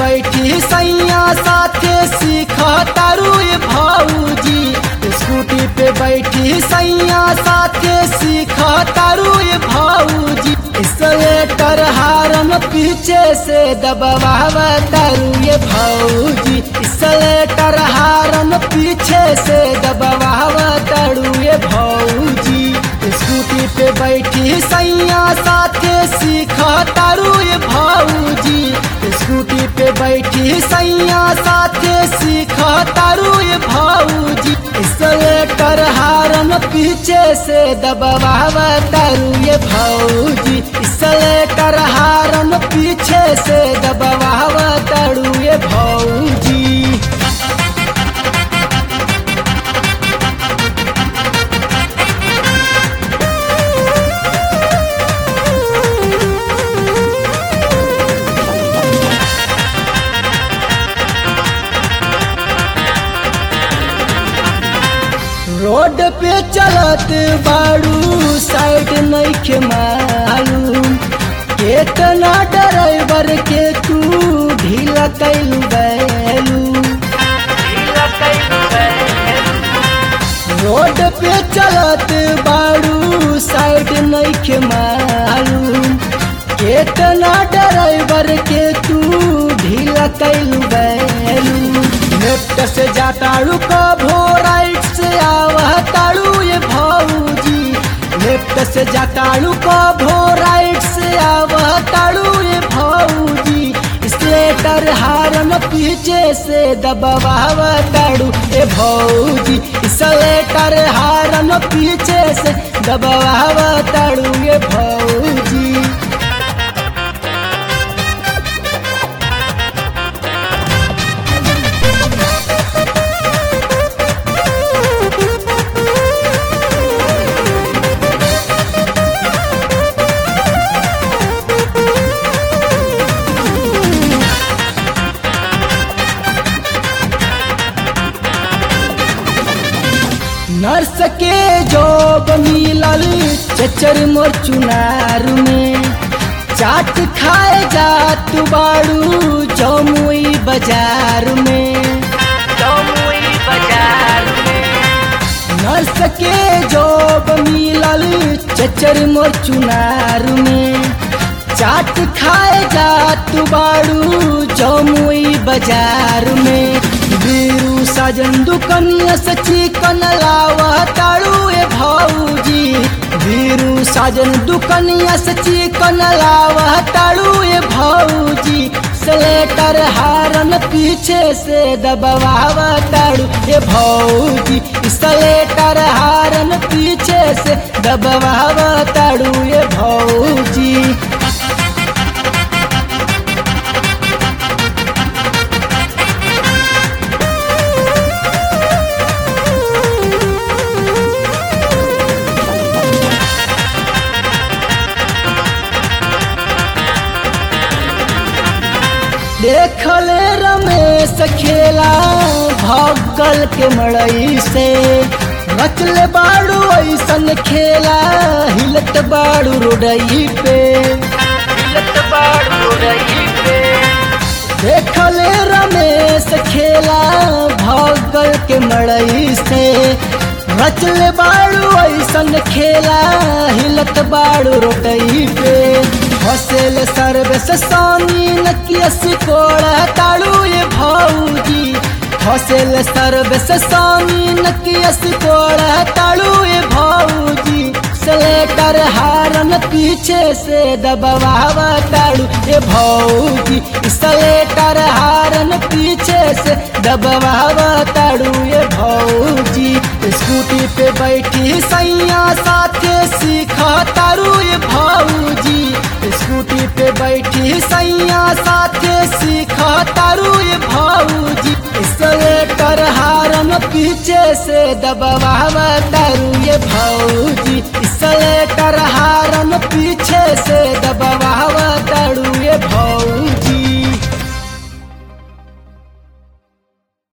बैठी सैया साथे सीख तारू ये भौजी स्कूटी पे बैठी सैया साथे सीख तारू ये भौजी स्लेटर हारन पीछे से दबाव तारू ये भौजी स्लेटर हारन पीछे से दबाव तारू ये भौजी स्कूटी पे बैठी सैया साथे सीख तारू ये भौजी स्कूटी पे बैठी सैया साथे सीख तारू ये भौजी स्लेटर हारन पीछे से दबाव तारू ये भौजी स्लेटर हारन पीछे से दबाव तारू ये भौजी रोड पे चलत बाड़ू साइड नइखे मालूम केतना ड्राइवर के तू ढीला कैलू बैलू रोड पे चलत बाड़ू साइड नइखे मालूम केतना ड्राइवर के तू ढीला कैलू बैलू लेफ्ट से जाताड़ू कभो राइट से आवह ताड़ू ये भौजी लेफ्ट से जाताड़ू कभो राइट से आवह ताड़ू ये भौजी स्लेटर हारन पीछे से दबाव ताड़ू ए भौजी स्लेटर हारन पीछे से दबाव ताड़ू ये भौजी नर्स के जॉब मिलल चचर मोर चुनार में चाट खाए जात बाड़ू जमुई बाजार में जमुई बाजार में नर्स के जॉब मिलल चचर मोर चुनार में चाट खाए जात बाड़ू जमुई बाजार में बीरू साजन दुकनिया से चिकन लावा ताड़ू ए भौजी बीरू साजन दुकनिया से चिकन लावा ताड़ू ए भौजी स्लेटर हारन पीछे से दबाव ताड़ू ए भौजी स्लेटर हारन पीछे से दबाव ताड़ू ए भौजी देखले रमेश खेला भगल के मड़ई से रचले बाड़ू ऐसन खेला हिलत बाड़ू रोडई पे हिलत बाड़ू रही पे देखले रमेश खेला भगल के मड़ई से रचले बाड़ू ऐसन खेला हिलत बाड़ू रोडई पे हसेल सर्वे से सानी नकिया सिकोड़ा ताड़ू ये भौजी हसेल सर्वे से सानी नकिया सिकोड़ा ताड़ू ये भौजी स्लेटर हारन पीछे से दबाव ताड़ू ये भौजी स्लेटर हारन पीछे से दबाव ताड़ू ये भौजी स्कूटी पे बैठी सैया साथे सीख तारू ये भौजी स्कूटी पे बैठी सैया साथे सीख तारू ये भौजी स्लेटर हारन पीछे से दबाव तारू ये भौजी स्लेटर